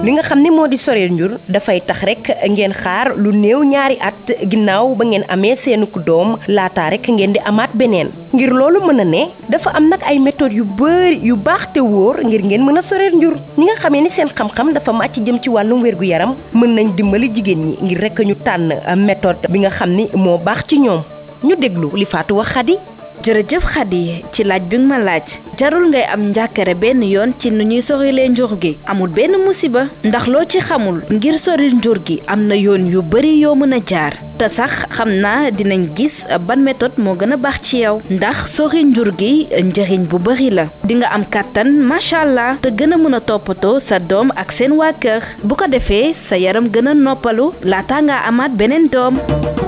li nga xam ne moo di soreel njur dafay tax rek ngeen xaar lu néew ñaari at ginnaaw ba ngeen amee seenu ku doom laataa rek ngeen di amaat beneen ngir loolu mën a ne dafa am nag ay méthodes yu bëri yu baax te wóor ngir ngeen mën a soreel njur ñi nga xamee ni seen xam-xam dafa màcc jëm ci wàllum wérgu yaram mën nañ dimbali jigéen ñi ngir rek ñu tànn méthode bi nga xam ni moo baax ci ñoom ñu déglu li Fatou wax Khady jërëjëf Khady ci laaj bi nga ma laaj jarul ngay am njàkkare benn yoon ci nu ñuy sorilee njur gi amul benn musiba ndax loo ci xamul ngir soril njur gi am na yoon yu bari yoo mën a jaar te sax xam naa dinañ gis ban méthode moo gën a baax ci yow ndax sori njur gi njëriñ bu bari la di nga am kàttan macha allah te gën a mën a toppatoo sa doom ak seen waa kër bu ko defee sa yaram gën a noppalu laata nga amaat beneen doom